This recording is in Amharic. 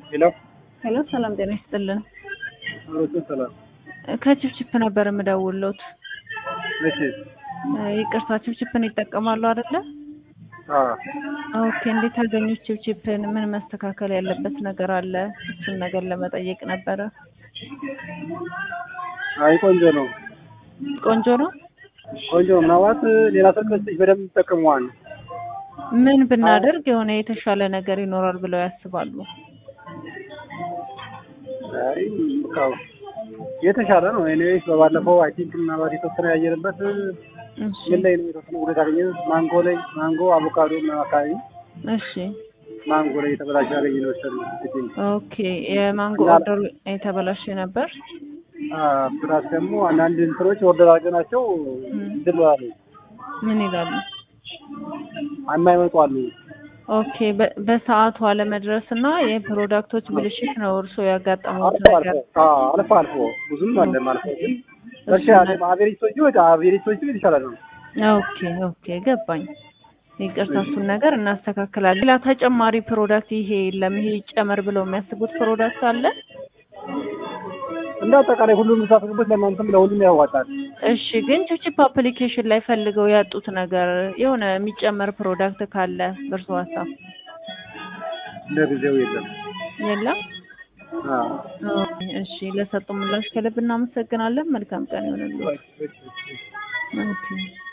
ሄሎ ሄሎ ሰላም ጤና ይስጥልን። አሮቹ ሰላም ከችፕችፕ ነበር የምደውልዎት። መቼ ይቅርታ ችፕችፕን ይጠቀማሉ አይደለ? አ ኦኬ እንዴት አገኙት ችፕችፕን? ምን መስተካከል ያለበት ነገር አለ? እሱን ነገር ለመጠየቅ ነበረ። አይ ቆንጆ ነው ቆንጆ ነው። ቆንጆ ነው። ምናልባት ሌላ ሰው ከዚህ በደንብ ይጠቀመዋል። ምን ብናደርግ የሆነ የተሻለ ነገር ይኖራል ብለው ያስባሉ? አይ በቃ የተሻለ ነው። ኤኒዌይስ በባለፈው አይ ቲንክ ምናልባት የተወሰነ ያየንበት እሺ ምን ላይ ነው የተወሰነ ጉዳት ያገኘ ማንጎ ላይ ማንጎ፣ አቮካዶ ምናምን አካባቢ እሺ ማንጎ ላይ የተበላሸ ያገኘ ነው መሰለኝ። ኦኬ የማንጎ እና- ኦርደር የተበላሸ ነበር። አ ፕላስ ደግሞ አንዳንድ እንትኖች ኦርደር አድርገናቸው ድል አሉ ምን ይላሉ? የማይመጡ አሉ። ኦኬ በ- በሰዓቱ አለመድረስ እና የፕሮዳክቶች ብልሽት ነው እርስዎ ያጋጠሙት አልፎ ነገር? አልፎ አ አልፎ አልፎ ብዙም አለ ማለት ነው። ግን እርሻ አቬሬጅቶቹ በቃ አቬሬጅቶቹ የተሻለ ነው። ኦኬ ኦኬ ገባኝ። ይቅርታ እሱን ነገር እናስተካክላለን። ሌላ ተጨማሪ ፕሮዳክት ይሄ የለም ይሄ ይጨመር ብለው የሚያስቡት ፕሮዳክት አለ? እንደ አጠቃላይ ሁሉም የምታስገቡት ለእናንተም ለሁሉም ያዋጣል። እሺ ግን ችፕችፕ አፕሊኬሽን ላይ ፈልገው ያጡት ነገር የሆነ የሚጨመር ፕሮዳክት ካለ በእርሶ ሀሳብ ለጊዜው የለም። የለም? አ ኦኬ፣ እሺ ለሰጡ ምላሽ ከልብ እናመሰግናለን። መልካም ቀን ይሆንልዎት። ኦኬ